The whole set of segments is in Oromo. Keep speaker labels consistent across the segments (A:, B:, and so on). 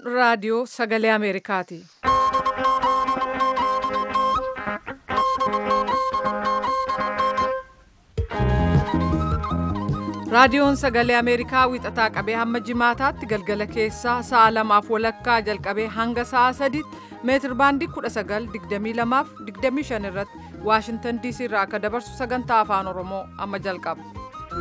A: raadiyoo sagalee Ameerikaati. Raadiyoon sagalee Ameerikaa wixataa qabee hamma jimaataatti galgala keessaa sa'a lamaaf walakkaa jalqabee hanga sa'a sadiitti meetir baandii 1922 fi 25 irratti Waashintan DC irraa akka dabarsu sagantaa afaan Oromoo amma jalqaba.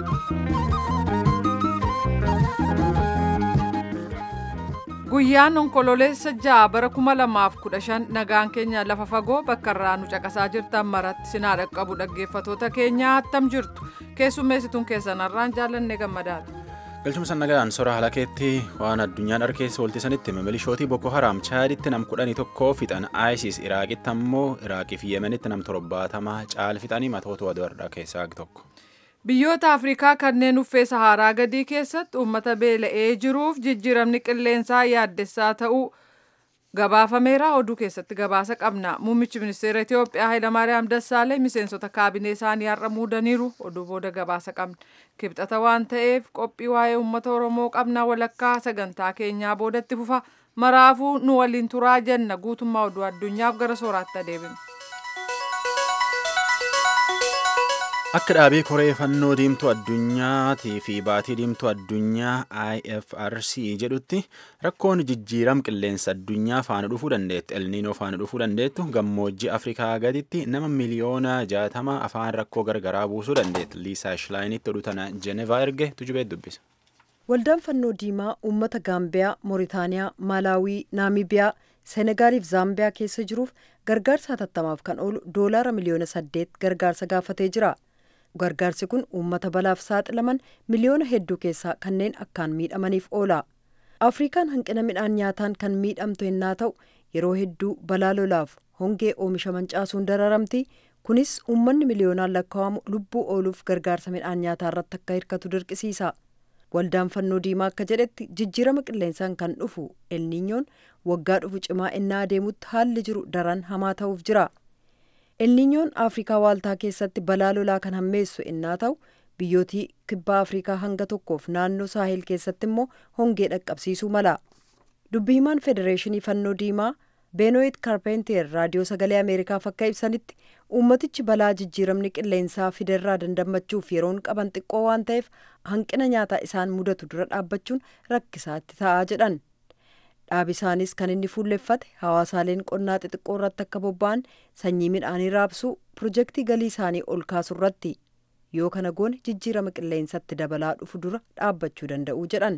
A: Guyyaan onkololeessa ja'a bara 2015 nagaan keenya lafa fagoo bakka irraa nu caqasaa jirtan maratti sinaa dhaqqabu dhaggeeffatoota keenyaa attam jirtu keessummeessituun keessan har'aan jaallanne gammadaati.
B: galchuma sannagaan sora halakeetti waan addunyaan arkeessa waltisanitti milishootii boko haraam chaaditti nam kudhanii tokko fixan isis iraaqitti ammoo iraaqii fi yemenitti nam torbaatamaa caal fixanii matoota wadarraa keessaa tokko.
A: Biyyoota Afrikaa kanneen uffee Saharaa gadii keessatti uummata beela'ee jiruuf jijjiiramni qilleensaa yaaddessaa ta'uu gabaafameera oduu keessatti gabaasa qabna. Muummichi ministeera Itoophiyaa Hayilamaariyaam Dassaaleny miseensota kaabinee isaanii har'a muudaniiru oduu booda gabaasa qabna. Kibxata waan ta'eef qophii waa'ee uummata Oromoo qabna walakkaa sagantaa keenyaa boodatti fufa. Maraafuu nu waliin turaa jenna guutummaa oduu addunyaaf gara sooraatti adeemna.
B: Akka dhaabii koree fannoo diimtuu addunyaatii fi baatii diimtuu addunyaa IFRC jedhutti rakkoon jijjiiram qilleensa addunyaa faana dhufuu dandeettu elniinoo faana dhufuu dandeettu gammoojjii Afrikaa gaditti nama miliyoona jaatama afaan rakkoo gargaraa buusuu dandeettu Liisaa Shilaayiinitti oduu tana Jenevaa erge tujubee dubbisa.
C: Waldaan fannoo diimaa uummata Gaambiyaa, Mooritaaniyaa, Maalaawii, Naamibiyaa, Senegaaliif Zaambiyaa keessa jiruuf gargaarsa hatattamaaf kan oolu doolaara miliyoona saddeet gargaarsa gaafatee jira. gargaarsi kun uummata balaaf saaxilaman miliyoona hedduu keessaa kanneen akkaan miidhamaniif oola afrikaan hanqina midhaan nyaataan kan miidhamtu yennaa ta'u yeroo hedduu balaa lolaaf hongee oomisha mancaasuun dararamti kunis uummanni miliyoonaan lakkaa'amu lubbuu ooluuf gargaarsa midhaan nyaataa irratti akka hirkatu dirqisiisa waldaan fannoo diimaa akka jedhetti jijjiirama qilleensaan kan dhufu elniinyoon waggaa dhufu cimaa ennaa adeemutti haalli jiru daran hamaa ta'uuf jira. elniinyoon afrikaa waaltaa keessatti balaa lolaa kan hammeessu ennaa ta'u biyyootii kibbaa afrikaa hanga tokkoof naannoo saahil keessatti immoo hongee dhaqqabsiisuu mala dubbi himaan federeeshinii fannoo diimaa beenoyit kaarpentier raadiyoo sagalee ameerikaaf akka ibsanitti uummatichi balaa jijjiiramni qilleensaa fiderraa dandammachuuf yeroon qaban xiqqoo waan ta'eef hanqina nyaataa isaan mudatu dura dhaabbachuun rakkisaatti ta'aa jedhan dhaabisaanis kan inni fuulleffate hawaasaaleen qonnaa xixiqqoo irratti akka bobba'an sanyii midhaanii raabsuu pirojektii galii isaanii ol kaasuu irratti yoo kana goone jijjiirama qilleensatti dabalaa dhufu dura dhaabbachuu danda'u jedhan.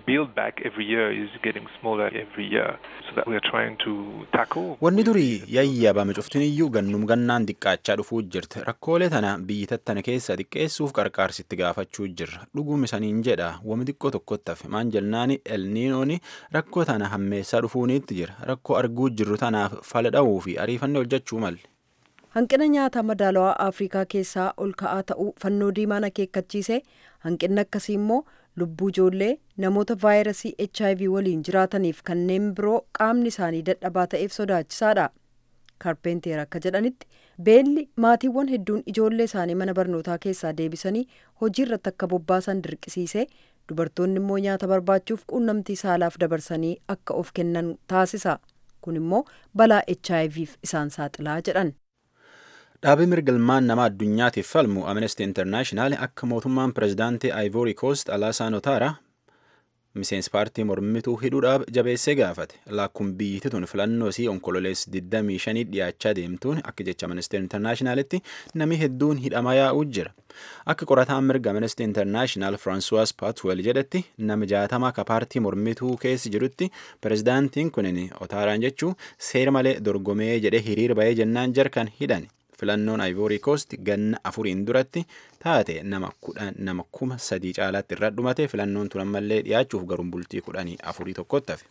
B: Wanni durii yayyabame cuftin iyyuu gannum gannaan xiqqaachaa dhufuu jirti. Rakkoolee tana biyyi tattana keessa xiqqeessuuf qarqaarsitti gaafachuu jirra. Dhuguma isaniin jedha wami xiqqoo tokkotti hafe maan jennaani elniinooni rakkoo tana hammeessaa dhufuuniitti jira. Rakkoo arguu jirru tanaaf fala dha'uu fi ariifannee hojjechuu malle.
C: hanqina nyaataa madaalawaa afrikaa keessaa ol ka'aa ta'uu fannoo diimaan akeekkachiise hanqinni akkasii immoo lubbuu ijoollee namoota vaayirasii hiv waliin jiraataniif kanneen biroo qaamni isaanii dadhabaa ta'eef sodaachisaadha kaarpenteer akka jedhanitti beelli maatiiwwan hedduun ijoollee isaanii mana barnootaa keessaa deebisanii hojii irratti akka bobbaasan dirqisiise dubartoonni immoo nyaata barbaachuuf quunnamtii saalaaf dabarsanii akka of kennan taasisa kun immoo balaa hivf isaan saaxilaa jedhan.
B: Dhaabii mirgalmaan nama addunyaatiif falmu Amnesty International akka mootummaan pirezidaantii Ivory Coast Alaasaan Otaara miseensi paartii mormituu hidhuudhaaf jabeessee gaafate. Laakkuun biyyittii tun filannoo isii onkololees 25 dhiyaachaa deemtuun akka jecha Amnesty Internationalitti namni hedduun hidhamaa yaa'uu jira. Akka qorataan mirga Amnesty International Francois Patwell jedhetti nama jaatama akka paartii mormituu keessa jirutti pirezidaantiin kunin Otaaraan jechuu seera malee dorgomee jedhee hiriira bahee jennaan jarkan hidhan. filannoon Ivory Coast ganna afuriin duratti taate nama kudhan nama kuma sadii caalaatti irra dhumate filannoon tun ammallee dhiyaachuuf garuun bultii kudhanii afurii tokkotti hafe.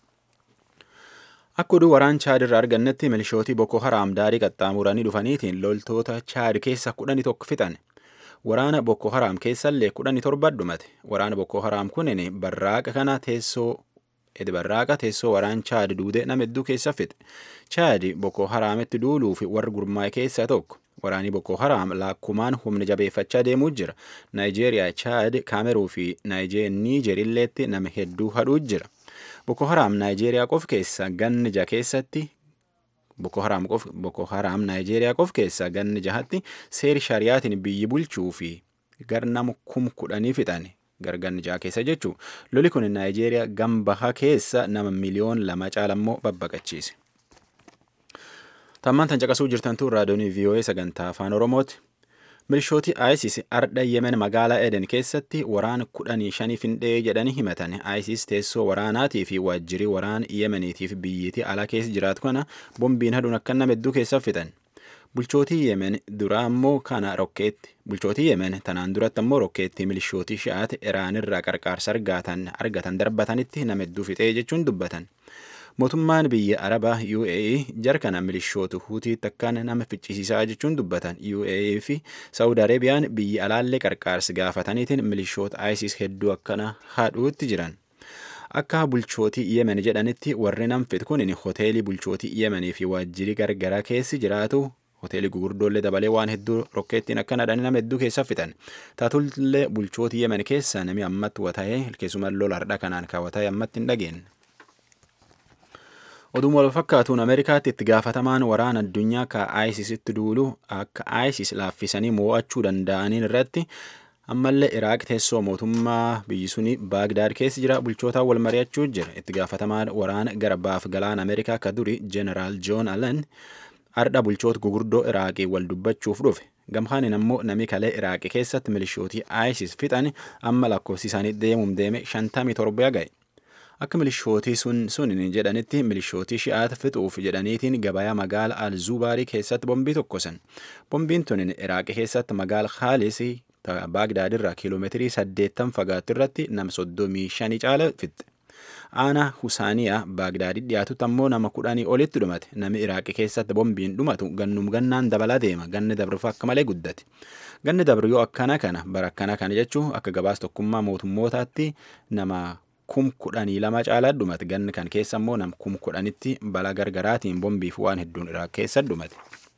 B: Akka oduu waraan Chaad irraa argannetti milishootii Boko Haraam daarii qaxxaamuranii dhufaniitiin loltoota Chaad keessa kudhanii tokko fixan. Waraana Boko Haraam keessallee kudhanii torba dhumate. Waraana Boko Haraam kunin barraaqa kana teessoo Edi barraaqa teessoo waraan Chaad duude nama hedduu keessa fixe. Chaad Boko Haraamitti duuluuf warra gurmaa'e keessaa tokko. Waraanni Boko Haraam laakkumaan humna jabeeffachaa deemuu jira. Naayijeeriyaa, Chaad, Kaameruu fi Niijer illeetti nama hedduu hadhuu jira. Boko Haram Naayijeeriyaa qof keessa ganni ja keessatti Boko Haram qof Boko Haram Naayijeeriyaa qof keessa ganni jahatti seeri shariyaatiin biyyi bulchuu fi garnama kum kudhanii fixan garganni jaha keessa jechuu loli kun Naayijeeriyaa gambaha keessa nama miliyoon lama caalammoo babbaqachiise. Tammaan tan caqasuu jirtantu raadiyoonii VOA sagantaa afaan Oromooti. Milishooti ISIS ardha Yemen magaalaa Eden keessatti waraana kudhanii shanii findhee jedhanii himatan. ISIS teessoo waraanaatii fi waajjirii waraana Yemeniitiif biyyiitii ala keessa jiraatu kana bombiin haduun akka nama hedduu keessa fitan. Bulchootii Yemen duraa ammoo kana rokkeetti. Bulchootii Yemen tanaan duratti ammoo rokkeetti milishootii shi'aati Iraanirraa qarqaarsa argatan argatan darbatanitti nama hedduu fixee jechuun dubbatan. mootummaan biyya arabaa UAE jarkana milishootu hutii takkaan nama ficcisiisaa jechuun dubbatan UAE fi Saawud Areebiyaan biyya alaallee qarqaarsi gaafataniitiin milishoota ISIS hedduu akkana haadhuutti jiran. Akka bulchootii Yemen jedhanitti warri nam fixu kun hoteelii bulchootii Yemenii fi waajjirii gargaraa keessi jiraatu hoteelii gugurdoollee dabalee waan hedduu rokkeettiin akka nadhanii nama hedduu keessa fixan. Taatullee bulchootii Yemen keessa namni ammatti wata'ee keessumaa lola hardha kanaan kaawwata'ee ammatti hin dhageenye. Oduu wal fakkaatuun Ameerikaatti itti gaafatamaan waraana addunyaa ka ISISitti duulu akka ISIS laaffisanii mo'achuu danda'aniin irratti ammallee Iraaq teessoo mootummaa biyyi suni Baagdaad keessa jira bulchootaan wal mari'achuu jira. Itti gaafatamaan waraana gara baaf galaana Ameerikaa ka duri Jeneraal Joon Allen ardha bulchoota gugurdoo Iraaqii wal dubbachuuf dhufe. Gamhaanin ammoo nami kalee Iraaqii keessatti milishootii ISIS fixan amma lakkoofsi isaanii deemuum deeme 57 ga'e. Akka milishootii sun sunin jedhanitti milishootii shi'aata fixuuf jedhaniitiin gabayaa magaala Al-Zubaarii keessatti bombii tokkosan. Bombiin tunin Iraaqii keessatti magaala Khaalis Baagdaad irraa kiiloomeetirii 80 fagaattu irratti nama 35 caala fixxe. Aanaa Husaaniyaa Baagdaadii dhiyaatutti ammoo nama kudhanii olitti dhumate. Nami Iraaqii keessatti bombiin dhumatu gannum gannaan dabalaa deema. Ganni dabruuf akka malee guddate. Ganni dabru yoo akkana kana bara akkana kana jechuun akka gabaas tokkummaa mootummootaatti nama kum kudhanii lama caalaa dhumate ganni kan keessa immoo nam kum kudhanitti balaa gargaraatiin bombiif waan hedduun Iraaq keessa dhumate.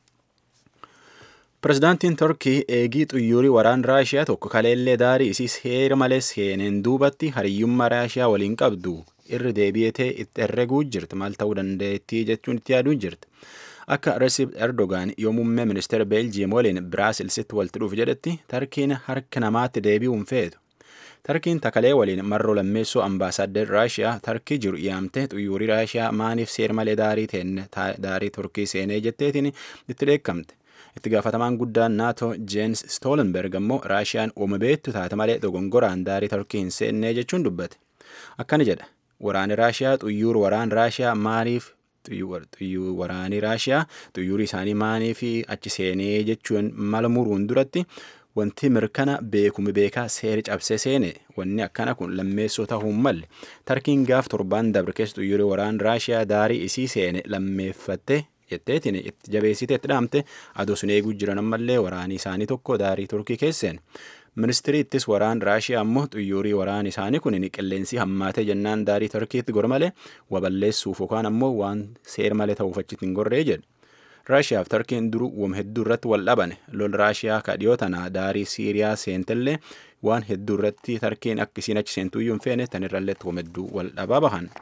B: Pirezidaantiin Turkii eegii xuyyuurii waraan Raashiyaa tokko kaleellee daarii isii seera malee seeneen duubatti hariyyummaa Raashiyaa waliin qabdu irri deebi'etee itti herreguu jirti maal ta'uu dandeettii jechuun itti yaaduu jirti. Akka Recep Erdogan yoo muummee ministeera Beeljiyeem waliin Biraasilsitti walitti dhufu jedhetti Tarkiin harka namaatti deebi'uun feetu. Tarkiin takalee waliin marroo lammeessoo ambaasaaddar Raashiyaa Tarkii jiru yaamte xuyyuurii Raashiyaa maaniif seera malee daarii teenne daarii Turkii seenee jetteetiin itti dheekkamte. Itti gaafatamaan guddaan NATO Jens Stoltenberg ammoo Raashiyaan uuma beektu taate malee dogongoraan daarii Turkii hin seennee jechuun dubbate. Akkana jedha. Waraani Raashiyaa xuyyuur waraan Raashiyaa maaliif waraanii Raashiyaa xuyyuurii isaanii maaniif achi seenee jechuun mala muruun duratti wanti mirkana beekumi beekaa seeri cabsee seene wanni akkana kun lammeessoo ta'uu malle tarkiin gaaf torbaan dabre keessa xuyyuurii waraan raashiyaa daarii isii seene lammeeffatte jetteetiin itti jabeessite itti dhaamte adoo sun eeguu jiran ammallee waraanii isaanii tokko daarii turkii keesseen. Ministiriittis waraan Raashiyaa ammoo xuyyuurii waraan isaanii kun qilleensi hammaatee jennaan daarii Turkiitti gormalee waballeessuuf yookaan ammoo waan seer malee ta'uuf achitti hin gorree jedhe. Raashiyaa fi Turkiin duruu wam hedduu irratti wal dhaban lol Raashiyaa ka dhiyoo tana daarii Siiriyaa seentellee waan hedduu irratti Turkiin akka isiin achi seentuyyuu hin feene tanirrallee wam hedduu wal dhabaa bahan.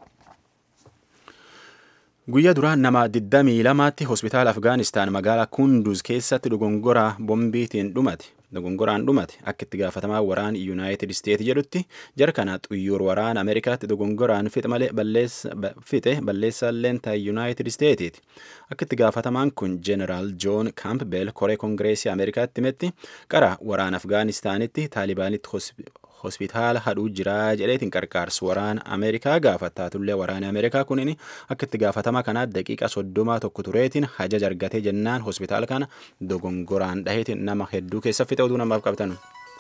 B: Guyyaa duraa nama 22tti hospitaala Afgaanistaan magaalaa Kunduz keessatti dogongoraa bombiitiin dhumate. Dogongoraan dhumate akka itti gaafatamaa waraan Yuunaayitid Isteet jedhutti jara kana xuyyuur waraan Ameerikaatti dogongoraan fixe malee fixe balleessaalleen ta'e Yuunaayitid Isteetiiti. Akka itti gaafatamaan kun Jeneraal Joon Kaampbeel koree Kongireesii Ameerikaatti himetti qara waraan Afgaanistaanitti Taalibaanitti hospitaala hadhuu jiraa jedheetiin qarqaarsu waraana Ameerikaa gaafattaatullee waraana Ameerikaa kunin akka itti gaafatama kanaa daqiiqa soddomaa tokko tureetiin hajaja argatee jennaan hospitaala kana dogongoraan dhaheetiin nama hedduu keessa fixe oduu namaaf qabatan.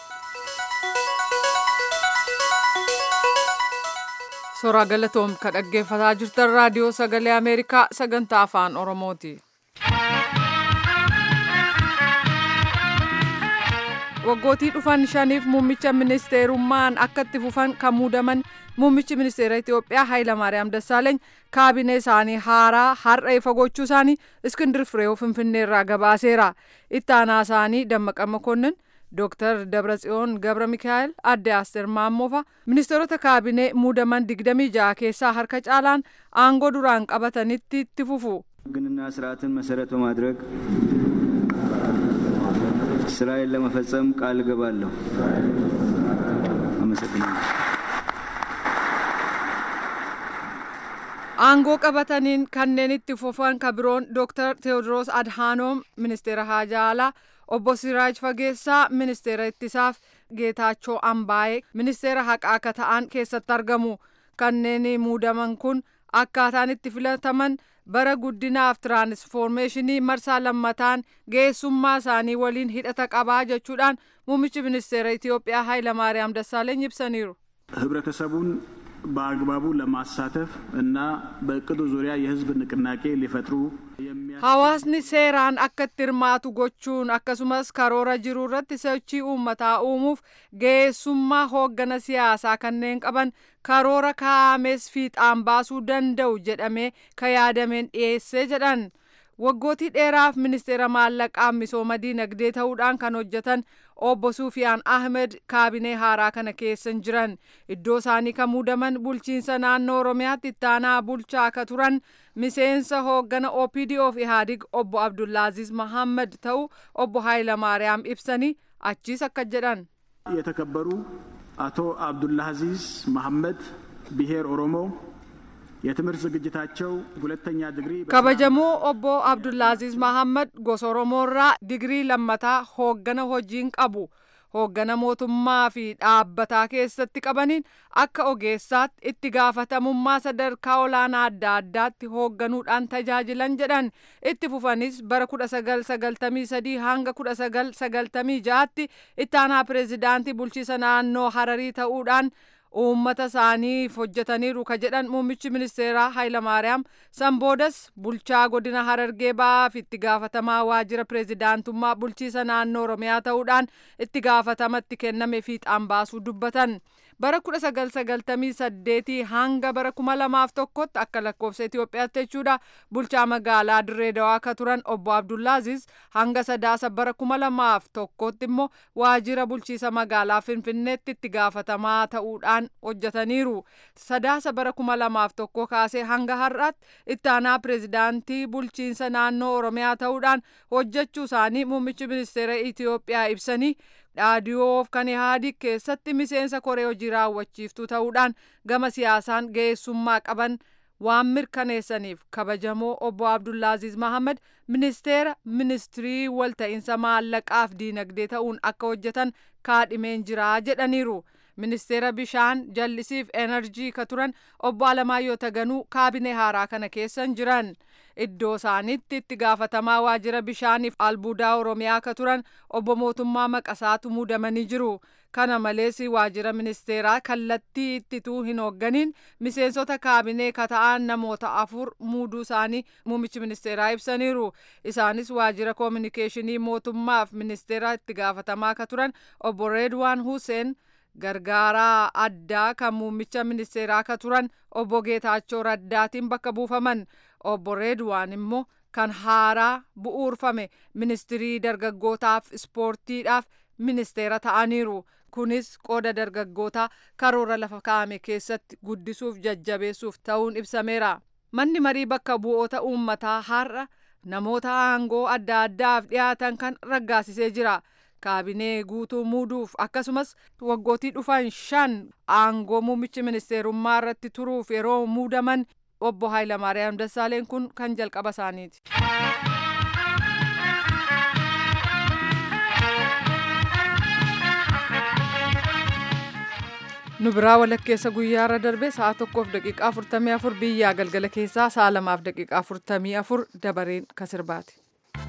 A: Soraa galatoom ka dhaggeeffataa jirtan raadiyoo sagalee Ameerikaa sagantaa afaan Oromooti. waggootii dhufan shaniif muummicha ministeerummaan akka itti fufan kan muudaman muummichi ministeera Itoophiyaa Hayilamaariyaam Dassaaleeny kaabinee isaanii haaraa har'a ifa gochuu isaanii Iskindir Fireew Finfinnee irraa gabaaseera. Itti aanaa isaanii Dammaqa Makonnin Dr. Dabratsiyoon Gabra Mikaa'el adde Asteer Maammofa ministeerota kaabinee muudaman 26 keessaa harka caalaan aangoo duraan qabatanitti itti fufu.
D: ሕግንና ስርዓትን መሰረት በማድረግ ስራዬን ለመፈጸም ቃል እገባለሁ። አመሰግናለሁ።
A: aangoo qabataniin kanneen itti fufan ka biroon Dr. Teewodiroos Adhaanoom ministeera haajaa alaa obbo Siraaj Fageessaa ministeera ittisaaf Geetaachoo Ambaayee ministeera haqaa akka ta'an keessatti argamu. Kanneen muudaman kun akkaataan itti filataman bara guddinaaf tiraansfoormeeshinii marsaa lammataan geessummaa isaanii waliin hidhata qabaa jechuudhaan muummichi ministeera Itoophiyaa Hayilamaariyaam Dassaaleeny ibsaniiru.
E: ህብረተሰቡን በአግባቡ ለማሳተፍ እና በእቅዱ ዙሪያ የህዝብ ንቅናቄ ሊፈጥሩ
A: Hawaasni seeraan akka itti hirmaatu gochuun akkasumas karoora jiru irratti sochii uummataa uumuuf geessummaa hooggana siyaasaa kanneen qaban karoora kaa'ames fiixaan baasuu danda'u jedhamee ka yaadameen dhiyeessee jedhan. Waggootii dheeraaf ministeera maallaqaa misooma diinagdee ta'uudhaan kan hojjetan obbo Sufiyaan Ahmed kaabinee haaraa kana keessa jiran iddoo isaanii kan muudaman bulchiinsa naannoo Oromiyaatti ittaanaa bulchaa akka turan miseensa hooggana OPDO fi Ihaadig obbo Abdullaaziz Mahammad ta'u obbo Haayilamaariyaam ibsanii achiis akka jedhan.
E: የተከበሩ አቶ አብዱልአዚዝ መሐመድ ብሔር ኦሮሞ የትምህርት ዝግጅታቸው ሁለተኛ ዲግሪ
A: kabajamoo obbo Abdullaaziz Mahammad gosa Oromoorraa digirii lammataa hooggana hojiin qabu. hooggana mootummaa fi dhaabbataa keessatti qabaniin akka ogeessaatti itti gaafatamummaa sadarkaa olaanaa adda addaatti hoogganuudhaan tajaajilan jedhan itti fufanis bara 1993 hanga 1996tti ittaanaa pireezidaantii bulchiisa naannoo hararii ta'uudhaan uummata isaaniif hojjetaniiru ka jedhan muummichi ministeeraa Hayilamaariyaam sanboodas bulchaa godina Harargee ba'aa fi itti gaafatamaa waajjira pireezidaantummaa bulchiisa naannoo Oromiyaa ta'uudhaan itti gaafatamatti kenname fiixaan baasuu dubbatan. bara 1998 hanga bara 2001tti akka lakkoofsa Itoophiyaatti jechuudha bulchaa magaalaa Dirree Dawaa akka turan obbo Abdullaaziz hanga sadaasa bara 2001tti immoo waajjira bulchiisa magaalaa Finfinneetti itti gaafatamaa ta'uudhaan hojjetaniiru. Sadaasa bara 2001 kaasee hanga har'aatti ittaanaa pireezidaantii bulchiinsa naannoo Oromiyaa ta'uudhaan hojjechuu isaanii muummichi ministeera Itoophiyaa ibsanii dhaadiyoof kan Ihaadig keessatti miseensa koree hojii raawwachiiftuu ta'uudhaan gama siyaasaan ga'eessummaa qaban waan mirkaneessaniif kabajamoo obbo Abdullaaziz Mahammad ministeera ministirii walta'iinsa maallaqaaf diinagdee ta'uun akka hojjetan kaadhimeen jiraa jedhaniiru. ministeera bishaan jallisiif enerjii ka turan obbo Alamaayyoo Taganuu kaabinee haaraa kana keessan jiran iddoo isaanitti itti gaafatamaa waajjira bishaaniif albuudaa oromiyaa ka turan obbo Mootummaa Maqasaatu muudamanii jiru. Kana malees waajjira ministeeraa kallattii ittituu hin hoogganiin miseensota kaabinee ka ta'an namoota afur muuduu isaanii muummichi ministeeraa ibsaniiru. Isaanis waajjira koominikeeshinii mootummaaf ministeera itti gaafatamaa ka turan obbo Reedwaan Hussein gargaaraa addaa kan muummicha ministeeraa ka turan obbo Geetaachoo Raddaatiin bakka buufaman obbo Reedwaan immoo kan haaraa bu'uurfame ministirii dargaggootaaf ispoortiidhaaf ministeera ta'aniiru. Kunis qooda dargaggootaa karoora lafa kaa'ame keessatti guddisuuf jajjabeessuuf ta'uun ibsameera. Manni marii bakka bu'oota uummataa har'a namoota aangoo adda addaaf dhiyaatan kan raggaasisee jira. kaabinee guutuu muuduuf akkasumas waggootii dhufan shan aangoo muummichi ministeerummaa irratti turuuf yeroo muudaman obbo Haayilamaariyaam Dassaaleen kun kan jalqaba isaaniiti. nu biraa walakkeessa guyyaarra darbe sa'a tokkoof daqiiqaa afurtamii afur biyyaa galgala keessaa sa'a lamaaf daqiiqaa afurtamii afur dabareen kasirbaati.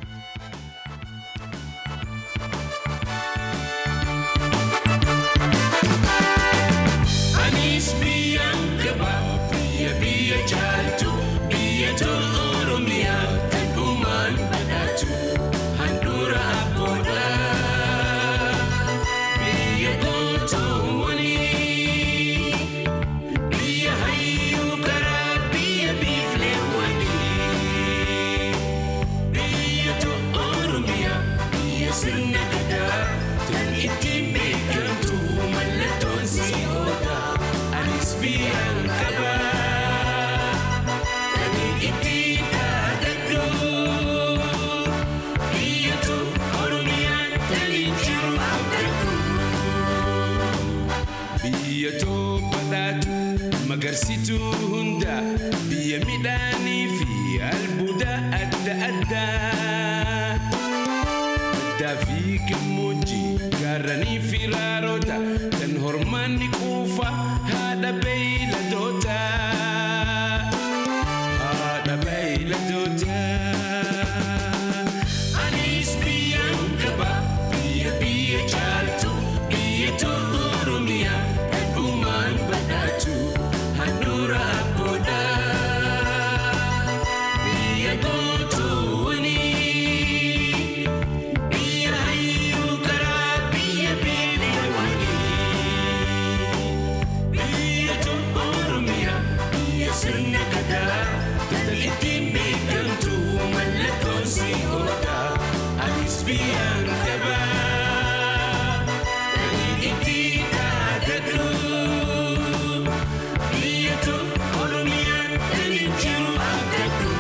F: Anis biyyaan qaba biyya biyya jaaltu biyya tolu oromiyaa kan dhumaan badhaatu handhuura abboodha. Biyya gootoowwanii biyya hayyuu karaa biyya biifleewwanii ittiin beekamtu mallattoon si oola anis biyyaan qaba kan ittiin dhaadadhu biyyatu oromiyaan taliin jiru abdadhu biyya badhaatu magarsituu hunda biyya midhaanii fi albuuda adda addaa addaa fi gammoojjii gaarranii fi raaroota kan hormaanni quufa haadha beeyladoota haadha beeyladoota anis biyyaan qaba biyya biyya caaltu biyya tolu oromiyaa dhugumaan badhaatu handhuura abboodha biyya gootuwwanii biyya hayyuu karaa biyya beelewanii biyya tolu oromiyaa biyya sirna gadaa tatal ittiin beekamtu mallattoon si oola anis biyyaan qabaa kan ittiin dhaadadhu biyya tolu oromiyaan taliin jiru abdadhu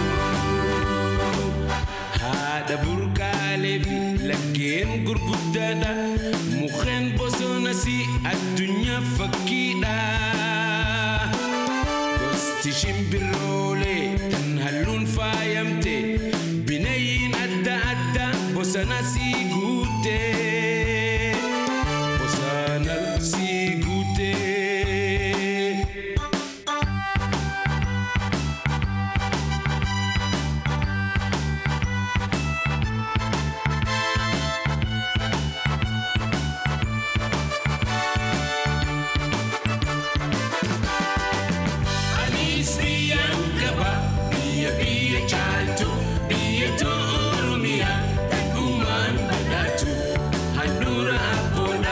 F: haadha burqaalee fi laggeen gurguddaadha mukkeen bosonas addunyaa fakkiidha gosti shimbiroolee tan halluun faayamte bineeyyiin adda addaa bosanas guute bosanas guute. Anis biyyaan qaba biyya biyya caaltu biyya oromiyaa dhugumaan badhaatu handhuura abboodha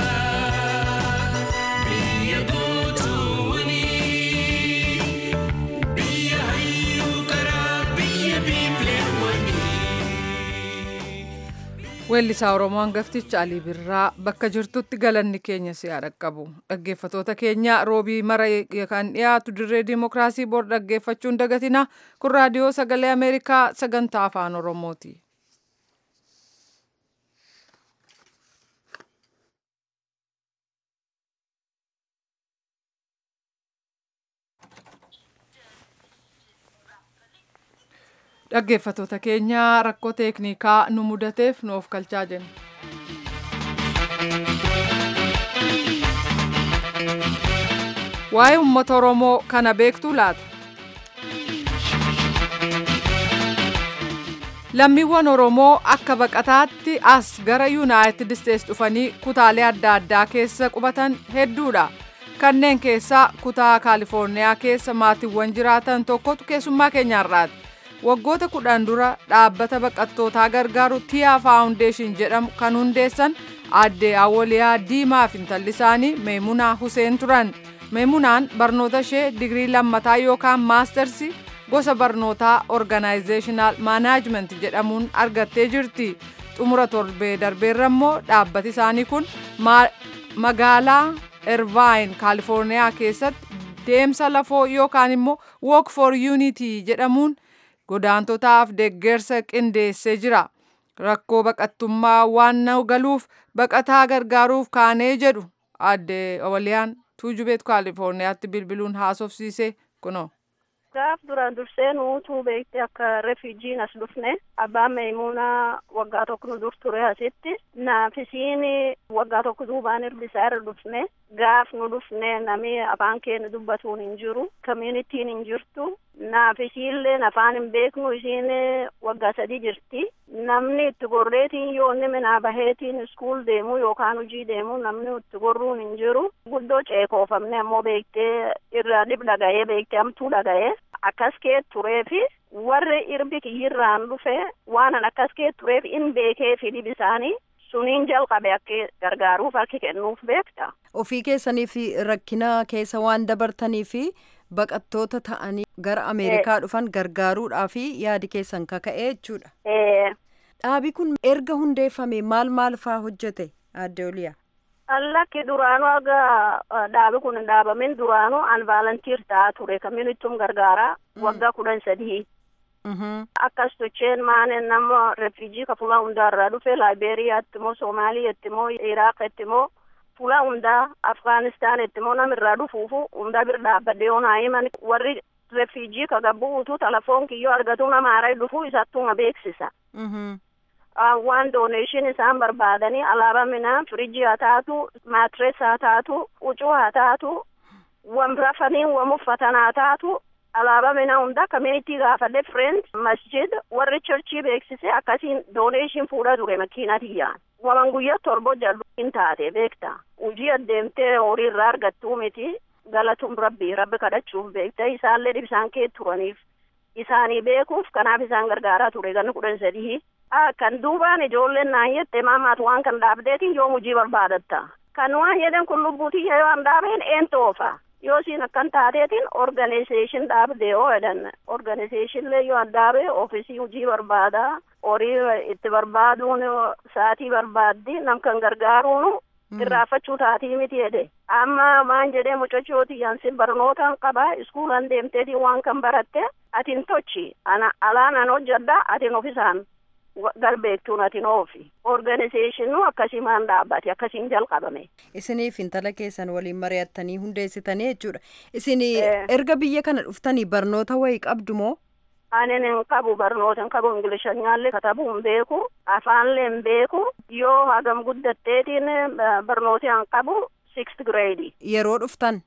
F: biyya gootuwwanii biyya hayyuu karaa biyya biifleewwanii.
A: Weellisaa Oromoo hangafticha Alii Birraa bakka jirtutti galanni keenya si haa dhaqqabu. Dhaggeeffatoota keenya roobii mara kan dhiyaatu dirree Dimookiraasii bor dhaggeeffachuun dagatina. Kun raadiyoo sagalee Ameerikaa sagantaa afaan Oromooti. Dhaggeeffatoota keenya rakkoo teeknikaa nu mudateef nu of kalchaa jenna. Waa'ee uummata Oromoo kana beektuu laata? Lammiiwwan Oromoo akka baqataatti as gara Yuunaayitid Isteets dhufanii kutaalee adda addaa keessa qubatan hedduudha. Kanneen keessaa kutaa Kaalifoorniyaa keessa maatiiwwan jiraatan tokkotu keessummaa keenyaarraati. Waggoota kudhan dura dhaabbata baqattootaa gargaaru Tiyaa Faawundeeshin jedhamu kan hundeessan aadde Awoliyaa Diimaa fi intalli isaanii Meemunaa Huseen turan. Meemunaan barnoota ishee digirii lammataa yookaan maastersii gosa barnootaa Organizational Management jedhamuun argattee jirti. Xumura torbee darbeerra immoo dhaabbati isaanii kun magaalaa Irvine Kaalifoorniyaa keessatti deemsa lafoo yookaan immoo Walk for Unity jedhamuun godaantotaaf deeggarsa qindeessee jira. Rakkoo baqattummaa waan nu galuuf baqataa gargaaruuf kaanee jedhu aadde Awoliyaan tuujubeet Kaalifoorniyaatti bilbiluun haasofsiise kunoo.
G: Gaaf duraan dursee nuutuu beekte akka refuujiin as dhufne abbaan Meemunaa waggaa tokko nu dur ture asitti naafisiin waggaa tokko duubaan irbisaa irra dhufne gaaf nu dhufne nami afaan keenya dubbatuun hin jiru communitiin hin jirtu naafisiillee afaan hin beeknu isiin waggaa sadii jirti namni itti gorreetiin yoo inni minaa baheetiin iskuul deemu yookaan hojii deemu namni itti gorruun hin jiru guddoo ceekoofamne ammoo beektee irraa dhib dhaga'ee beektee hamtuu dhaga'ee akkas kee tureefi warri irbi kiyyirraan dhufe waan an akkas kee tureef in beekee fi dhib isaanii suniin jalqabe akka gargaaruuf harki kennuuf beekta.
C: Ofii keessanii fi rakkina keessa waan dabartanii fi baqattoota ta'anii gara Ameerikaa dhufan gargaaruudhaa fi yaadi keessan kaka'ee jechuudha. Dhaabi kun erga hundeeffame maal maal faa hojjete adde oliyaa.
G: Allakki duraanuu aga dhaabi kun hin dhaabamin duraanuu an vaalantiir ta'aa ture kamiinittum gargaaraa waggaa kudhan sadii. Akkas tocheen maanen nama refuujii ka fuula hundaarraa dhufe Laayibeeriyaatti moo Soomaaliyaatti moo Iraaqatti moo fuula hundaa Afgaanistaanitti moo namirraa dhufuufu hundaa bir dhaabbadde yoo naa himan warri refuujii ka gabbuutu telefoon kiyyoo argatu nama haaraa dhufu isattuma beeksisa. waan dooneeshin isaan barbaadanii alaabaa minaa firiijii haa taatu maatirees haa taatu huccuu haa taatu wan rafanii wan uffatan haa taatu alaabaa minaa hunda kamiinitii gaafadhe friend masjid warri churchii beeksise akkasiin dooneeshin fuudha ture makiinatiyyaan waman guyyaa torbo jalluun taate beekta hujii adeemtee horii irraa argattuu miti galatuun rabbi rabbi kadhachuuf beekta isaallee dhibsaan kee turaniif isaanii beekuuf kanaaf isaan gargaaraa ture ganni kudhan sadii kan duubaan ijoolleen naan jette maamaatu waan kan dhaabdeetiin yoo hujii barbaadatta kan waan jedhan kun lubbuutii yoo an dhaabeen een toofa yoo siin akkan taateetiin organizeeshin dhaabde yoo jedhan organizeeshinlee yoo an dhaabe ofiisii hujii barbaada horii itti barbaaduun saatii barbaaddi nam kan gargaaruun irraafachuu taatii miti jedhe amma maan jedhee mucachooti yansin barnootaan qaba iskuulan deemteetiin waan kan baratte atin tochi ana alaan an hojjadda atin ofisaan galbeektuun atin oofi organizeeshinu akkasimaan dhaabbate akkasiin jalqabame.
C: Isiniif intala keessan waliin mari'attanii hundeessitanii jechuudha. Isin erga biyya kana dhuftanii barnoota wayii qabdu moo?
G: Anin hin qabu barnoota hin qabu ingilishanyaallee katabuu hin beeku afaanlee hin beeku yoo hagam guddatteetiin barnoota hin qabu sixth grade.
C: Yeroo dhuftan?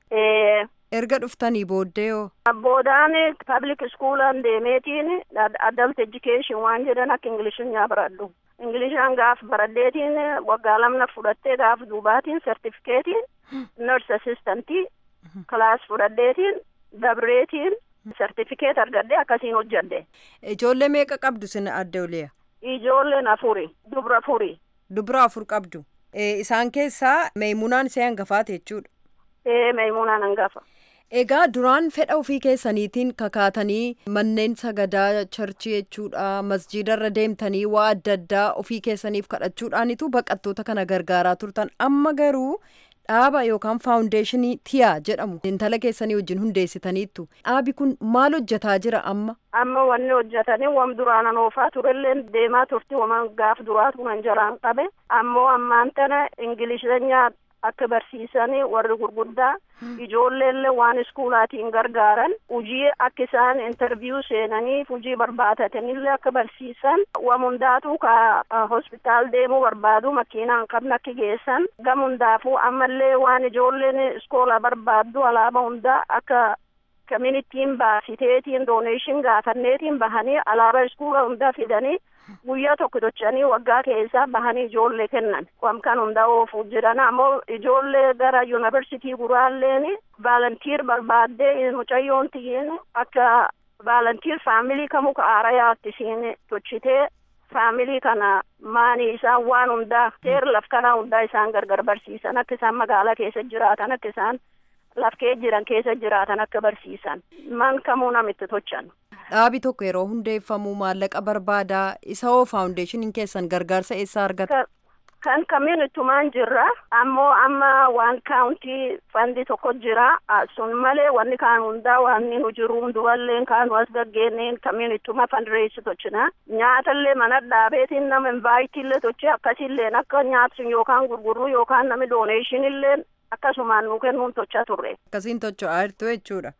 C: erga dhuftanii booddee yoo.
G: Boodaan public schoolaan deemeetiin adult education waan jedhan akka ingilishinyaa baradhu. Ingilishaan gaaf baradheetiin waggaa lamna fudhattee gaaf duubaatiin sertifikeetiin nurse assistantii kilaas fudhadheetiin dabreetiin sertifikeet argadhe akkasiin hojjadhe.
C: Ijoollee meeqa qabdu sin adde oliya?
G: Ijoolleen afuri dubra afuri.
C: Dubra afur qabdu. Isaan keessaa meemunaan ishee hangafaate jechuudha.
G: Ee meemunaan hangafa.
C: Egaa duraan fedha ofii keessaniitiin kakaatanii manneen sagadaa charchii jechuudha masjiidarra deemtanii waa adda addaa ofii keessaniif kadhachuudhaanitu baqattoota kana gargaaraa turtan amma garuu dhaaba yookaan faawundeeshinii tiyaa jedhamu intala keessanii wajjin hundeessitaniittu dhaabi kun maal hojjetaa jira amma.
G: Amma wanni hojjetanii wam duraanan oofaa turelleen deemaa turti waman gaaf duraatu nan jalaan qabe ammoo ammaan tana ingilisheenyaa akka barsiisanii warri gurguddaa ijoolleellee waan iskuulaatiin gargaaran hujii akka isaan intarviyuu seenanii hujii barbaadataniillee akka barsiisan wam hundaatu ka hospitaal deemuu barbaadu makiinaan qabna akka geessan gam hundaafuu ammallee waan ijoolleen iskoola barbaaddu alaaba hundaa akka communitiin baasiteetiin dooneeshin gaafanneetiin bahanii alaaba iskuula hundaa fidanii guyyaa tokko tochanii waggaa keessaa bahanii ijoollee kennan wamkan hunda oofuu jiran ammoo ijoollee gara yuunivarsitii guraalleen vaalantiir barbaaddee mucayyoon tiyyin akka vaalantiir faamilii kamuu ka aarayaatti isiin tochitee faamilii kana maanii isaan waan hundaa seer laf kanaa hundaa isaan gargar barsiisan akka isaan magaalaa keessa jiraatan akka isaan lafkee jiran keessa jiraatan akka barsiisan man kamuu namitti tochan.
C: Dhaabi tokko yeroo hundeeffamu maallaqa barbaadaa isa hoo faawundeeshiniin keessan gargaarsa eessaa argata?
G: Kan kamiin ittumaan jirra ammoo amma waan kaawuntii fandi tokko jira sun malee wanni kaan hundaa wanni nu jiru hundumallee kaanu as gaggeenneen kamiin ittuma fandireessi tochina nyaatallee mana dhaabeetiin nama invaayitillee tochi akkasilleen akka nyaatsun yookaan gurgurru yookaan nami dooneeshinillee akkasumaan nu kennuun tochaa turre.
C: Akkasiin tocho'aa jirtu jechuudha.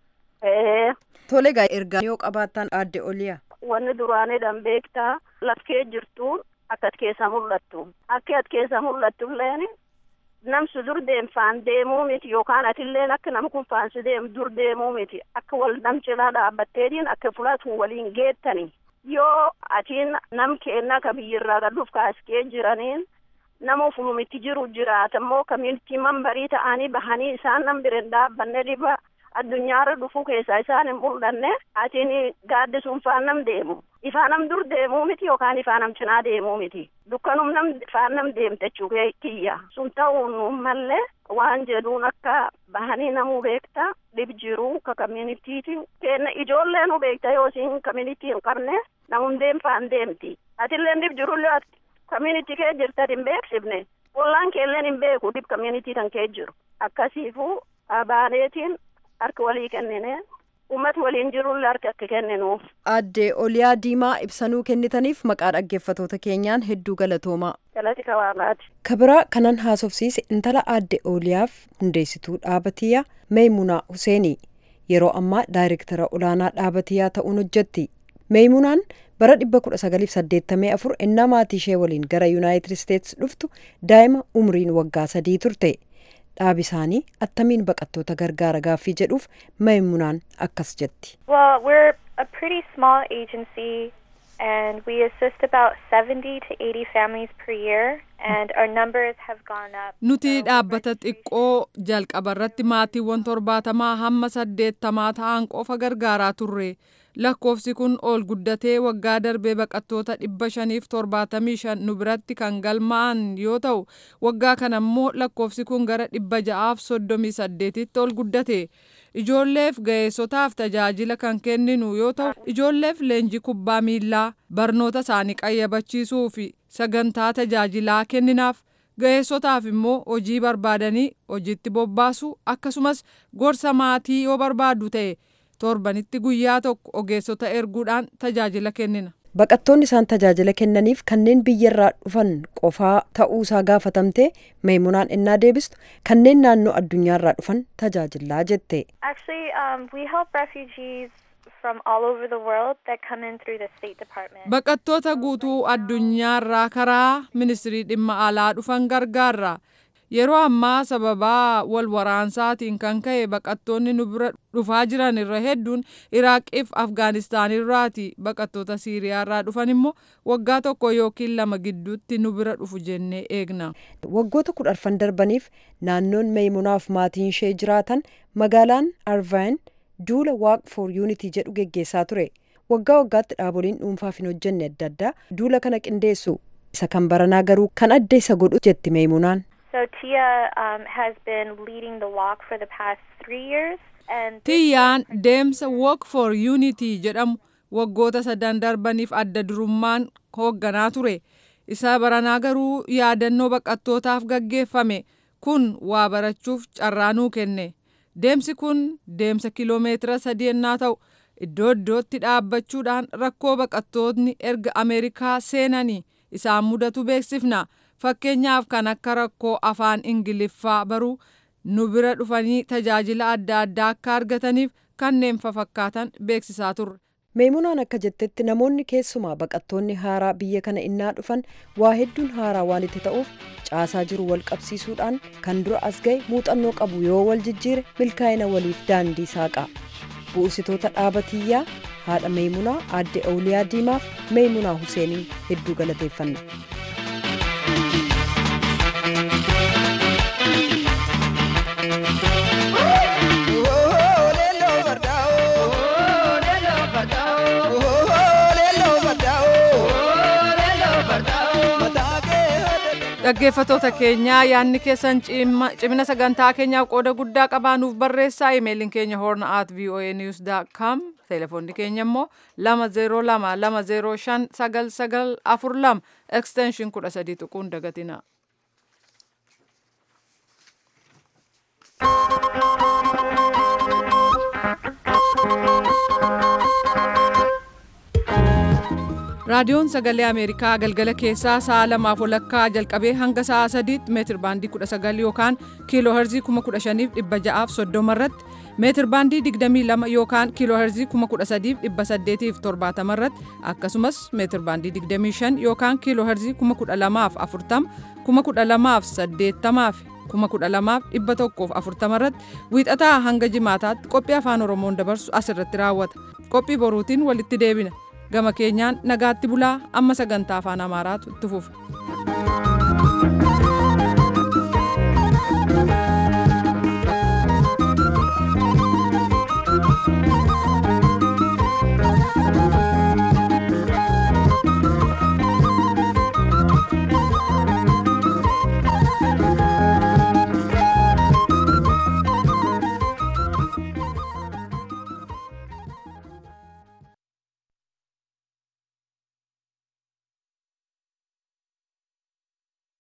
C: Tole egaa ergaa yoo qabaattan adde oliyaa.
G: Wanni duraanidhaan beektaa lafkee jirtuun akka at keessa mul'attu. Akka at keessa mul'attu illeen namsu dur deemfaan deemuu miti yookaan atilleen akka nama kun faansi deemu dur deemuu miti akka wal nam cinaa dhaabbatteetiin akka fulaatuun waliin geettani. Yoo atiin nam keenna ka biyyirraa gadhuuf kaaskee jiraniin nama fulumitti jiru jiraatammoo kamiinitii mambarii ta'anii bahanii isaan nam bireen dhaabbanne dhiba addunyaarra dhufuu keessaa isaan hin mul'anne atiin gaaddisuun faan nam deemu ifaan nam dur deemuu miti yookaan ifaan nam cinaa deemuu miti dukkanum nam faan nam deemtechuu kiyya sun ta'uun mallee waan jedhuun akka bahanii namuu beekta dhib jiru ka kamiinitiiti kenna ijoollee nu beekta yoo isin kamiinitii hin qabne namum deemfaan deemti atillee dhib jirullee kamiinitii kee jirta hin beeksifne ollaan keelleen hin beeku dib community tan kee jiru akkasiifu abaaneetiin harka walii kennine ummati waliin jirullee harka akka kenninuuf.
C: Aadde Oliyaa Diimaa ibsanuu kennitaniif maqaa dhaggeeffatoota keenyaan hedduu galatoomaa.
G: Galati kawaalaati.
C: Kabiraa kanan haasofsiise intala aadde Oliyaaf hundeessituu dhaabatiyyaa Meemunaa Huseenii yeroo ammaa daayirektara olaanaa dhaabatiyyaa ta'uun hojjetti. Meemunaan bara 1984 ennaa maatii ishee waliin gara Yuunaayitid Isteetsi dhuftu daa'ima umriin waggaa sadii turte. dhaabi isaanii attamiin baqattoota gargaara gaaffii jedhuuf Meemunaan akkas jetti.
H: Well, we're a pretty small agency and we assist about 70 to 80 families per year and our numbers have gone up.
A: Nuti dhaabbata xiqqoo jalqabarratti maatiiwwan torbaatamaa hamma saddeettamaa ta'an qofa gargaaraa turre. lakkoofsi kun ol guddatee waggaa darbee baqattoota dhibba shaniif torbaatamii shan nu biratti kan galmaa'an yoo ta'u waggaa kana immoo lakkoofsi kun gara dhibba ja'aaf soddomii saddeetitti ol guddate ijoolleef ga'eessotaaf tajaajila kan kenninu yoo ta'u ijoolleef leenjii kubbaa miillaa barnoota isaanii qayyabachiisuu fi sagantaa tajaajilaa kenninaaf ga'eessotaaf immoo hojii barbaadanii hojiitti bobbaasu akkasumas gorsa maatii yoo barbaadu ta'e. torbanitti guyyaa tokko ogeessota erguudhaan tajaajila kennina.
C: Baqattoonni isaan tajaajila kennaniif kanneen biyyarraa dhufan qofaa ta'uusaa gaafatamte meemunaan innaa deebistu kanneen naannoo addunyaarraa dhufan tajaajilaa jette.
H: Actually, um, we help refugees from all over the world that come in through the State Department.
A: Baqattoota guutuu addunyaarraa karaa ministirii dhimma alaa dhufan gargaarra. Yeroo ammaa sababaa wal waraansaatiin kan ka'e baqattoonni nu bira dhufaa jiran irra hedduun Iraaqiif Afgaanistaan irraati. Baqattoota Siiriyaarraa dhufan immoo waggaa tokko yookiin lama gidduutti nu bira dhufu jennee eegna.
C: Waggoota kudha arfan darbaniif naannoon meemunaaf maatiin ishee jiraatan magaalaan Arvain duula Walk for Unity jedhu geggeessaa ture. Waggaa waggaatti dhaaboliin dhuunfaaf hin hojjenne adda addaa duula kana qindeessu. Isa kan baranaa garuu kan adda isa godhu jetti meemunaan.
H: So Tia um, has been leading the walk for the past three years. And
A: Tiyyaan deemsa Walk for Unity jedhamu waggoota sadan darbaniif adda durummaan hoogganaa ture. Isa baranaa garuu yaadannoo baqattootaaf gaggeeffame kun waa barachuuf carraa nuu kenne. Deemsi kun deemsa kiloomeetira sadii ennaa ta'u iddoo iddootti dhaabbachuudhaan rakkoo baqattootni erga Ameerikaa seenanii isaan mudatu beeksifna. Fakkeenyaaf kan akka rakkoo afaan Ingiliffaa baruu nu bira dhufanii tajaajila adda addaa akka argataniif kanneen fafakkaatan beeksisaa turre.
C: Meemunaan akka jettetti namoonni keessumaa baqattoonni haaraa biyya kana innaa dhufan waa hedduun haaraa waan itti ta'uuf caasaa jiru wal qabsiisuudhaan kan dura as ga'e muuxannoo qabu yoo wal jijjiire milkaa'ina waliif daandii saaqa. Bu'uursitoota dhaabatiyyaa haadha Meemunaa aadde Awuliyaa Diimaaf Meemunaa Huseenii hedduu galateeffanna.
A: Dhaggeeffatoota keenyaa yaadni keessan cimina sagantaa keenyaaf qooda guddaa qabaanuuf barreessaa imeeliin keenya horna at voa news com telefoonni keenya immoo lama zeeroo lama lama zeeroo shan sagal sagal afur lama ekstenshin kudha sadii tuquun dagatina. raadiyoon sagalee ameerikaa galgala keessaa sa'a lamaaf walakkaa jalqabee hanga sa'a sadiitti meetir baandii 19 yookaan kiiloo herzii 15630 irratti meetir baandii 22 yookaan kiiloo herzii 13870 irratti akkasumas meetir baandii 25 yookaan kiiloo herzii 12040 12080 12140 irratti wiixataa hanga jimaataatti qophii afaan oromoon dabarsu asirratti raawwata qophii boruutiin walitti deebina. gama keenyaan nagaatti bulaa amma sagantaa afaan amaaraatu itti fufa.